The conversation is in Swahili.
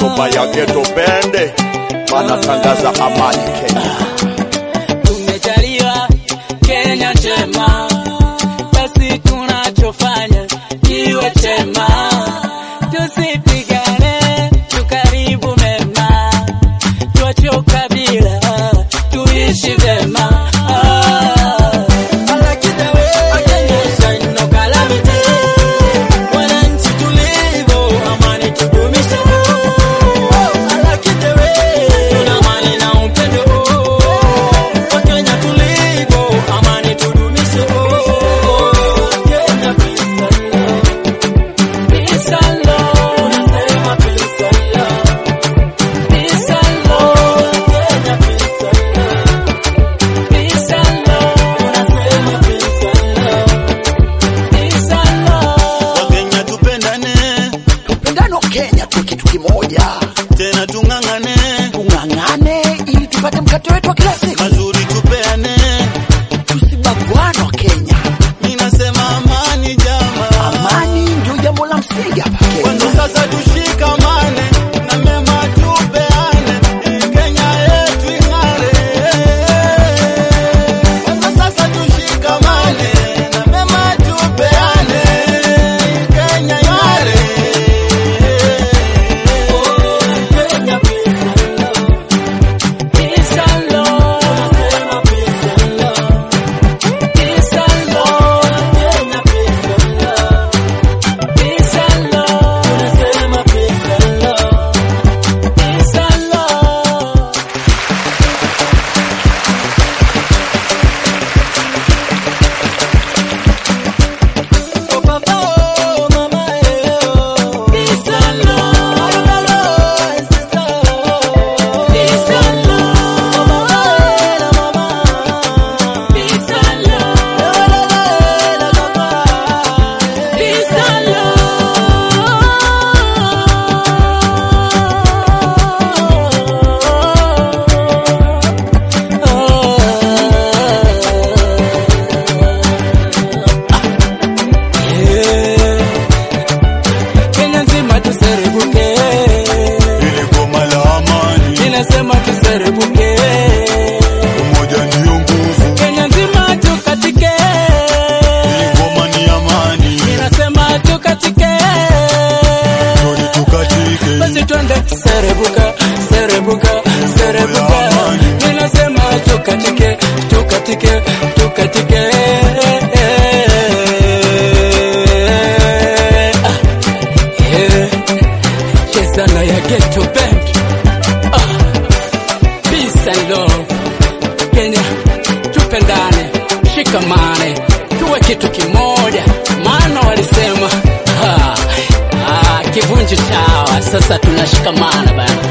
niaba ya Geto Bende wanatangaza amani Kenya. Tumejaliwa Kenya njema, basi tunachofanya kiwe chema, tusipigane, tukaribu mema, tuache ukabila, tuishi vema. Ah. Wananchi tulivu, amani tudumishe. Tuna amani na upendo. Wakenya tulivu, amani tudumishe. Kenya peace and love. Unasema peace and love. Peace and love. Kenya peace and love. Unasema peace and love. Peace and love. Wakenya tupendane, Tupendano Kenya tu kitu kimoja, tena tung'ang'ane, tung'ang'ane ili tupate mkate wetu wa kila siku, mazuri tupeane. tusibaguane wa Kenya. Mimi nasema amani jama, Amani ndio jambo la msingi hapa Kenya. kwanza sasa tushikamane na mema tupeane, ili Kenya yetu ing'are. Kwanza sasa tushikamane na mema tupeane, ili Kenya ing'are. Kenya peace and love. Peace and love. Peace and love. Kenya peace and love. Unasema peace and love. Peace and love. Oh papa, oh mama, eh, oh. Peace and love. Peace and love. Peace and love. Peace and Kenya nzima tuserebuke, Ili goma la amani, ninasema tuserebuke. umoja ndio nguvu. Kenya nzima tukatike, Ili goma ni amani, ninasema tukatike. tuli tukatike. Basi twende serebuka, serebuka, serebuka. Ninasema tukatike, tukatike, tukatike. Ah, yeah. Cheza na ya Ghetto Band. Ah, peace and love. Kenya, tupendane, shikamane, tuwe kitu kimoja, maana walisema ah, ah, kivunji chawa, sasa tunashikamana bana.